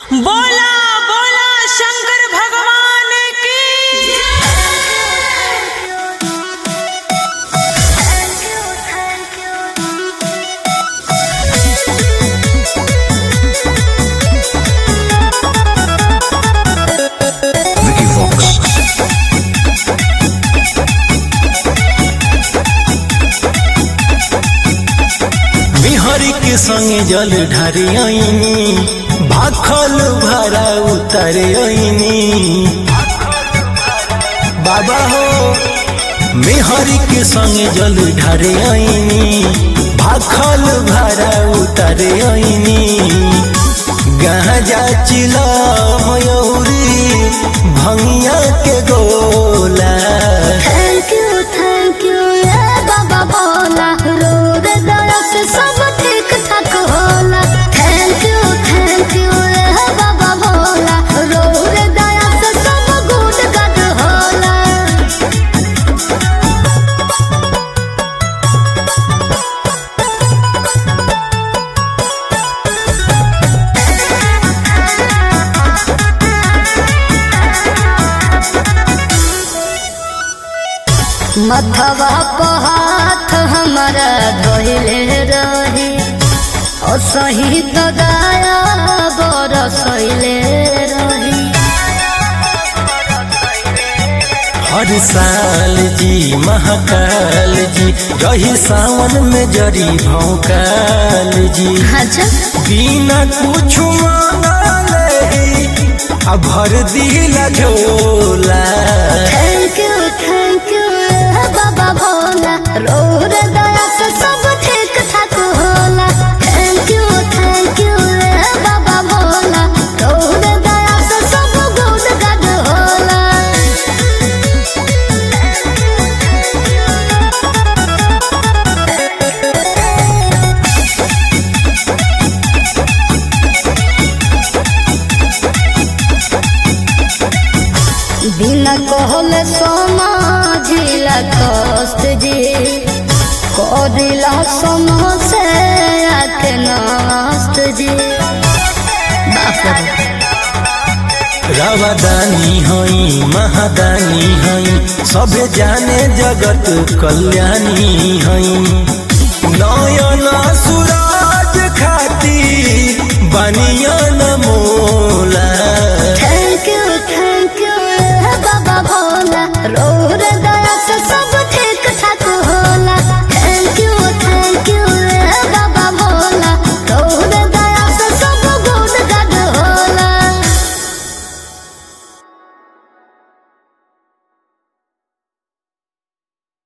बोला बोला शंकर भगवान की Vicky Fox. बिहारी के संगे जल ढारे आईनी भाखल भरा उतारे आईनी बाबा हो बिहारी के संगे जल ढारे आईनी भाखल भरा उतारे आईनी गाजा चिला मयूरी भंगिया के गोला थैंक यू थैंक यू ये बाबा बोला रोड दया से सब ठीक ठाक होला थैंक यू थैंक यू ये बाबा बोला रोड दया से सब गुड गड होला मथवा पर हाथ हमारा धोइले रही ओ सही तो दया बरसैले रही हर साल जी महाकाल जी रही सावन में जरी भौकाल जी अच्छा बिना कुछ मांगले आ भर दिला झोला थैंक यू थैंक यू बाबा भोला रोड दया से सब ठीक ठाक होला थैंक यू थैंक यू बाबा भोला रोड दया से सब गुड गड होला बिना कहले समाजिला कष्ट जी करिला समोसे आके नष्ट जी बाप रे रावदानी हई महादानी हई सबे जाने जगत कल्याणी हई नयन सूरज खाती बनियन मोर